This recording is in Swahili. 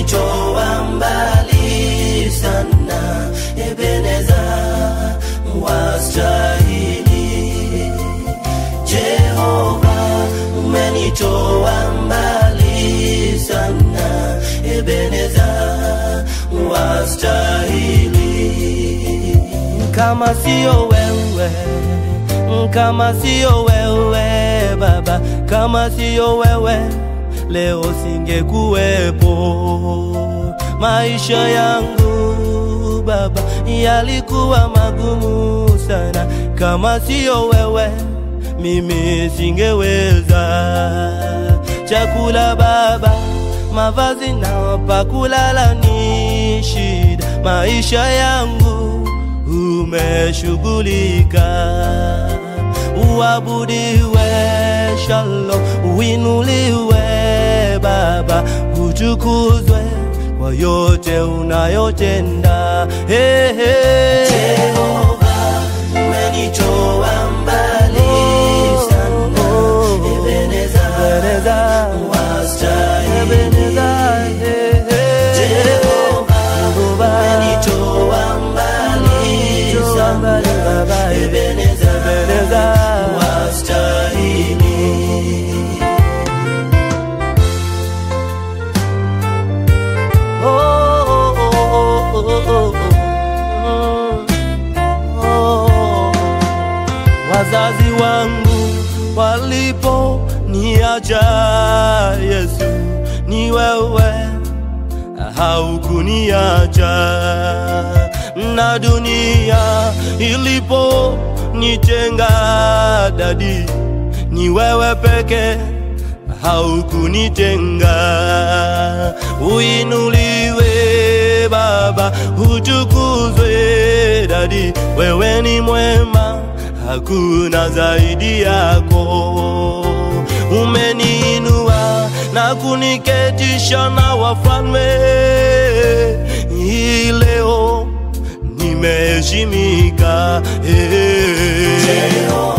umenitoa mbali sana Ebeneza wastahili Jehova umenitoa mbali sana Ebeneza wastahili kama sio wewe kama sio wewe baba kama sio wewe leo singekuwepo maisha yangu baba yalikuwa magumu sana kama sio wewe mimi singeweza chakula baba mavazi na pakulala ni shida maisha yangu umeshughulika uabudiwe shalo uinuliwe baba utukuzwe kwa yote unayotenda hey, hey. Jehova umenitoa mbali sana Ebeneza wastahili Jehova umenitoa mbali sana Ebeneza wastahili Oh, oh, oh, oh, oh, oh. Oh. Wazazi wangu walipo niacha Yesu, ni wewe haukuniacha, na dunia ilipo nitenga dadi, ni wewe peke haukunitenga. Uinuliwe Baba, utukuzwe dadi, wewe ni mwema, hakuna zaidi yako. Umeniinua na kuniketisha na wafalme, hii leo nimeheshimika. Hey.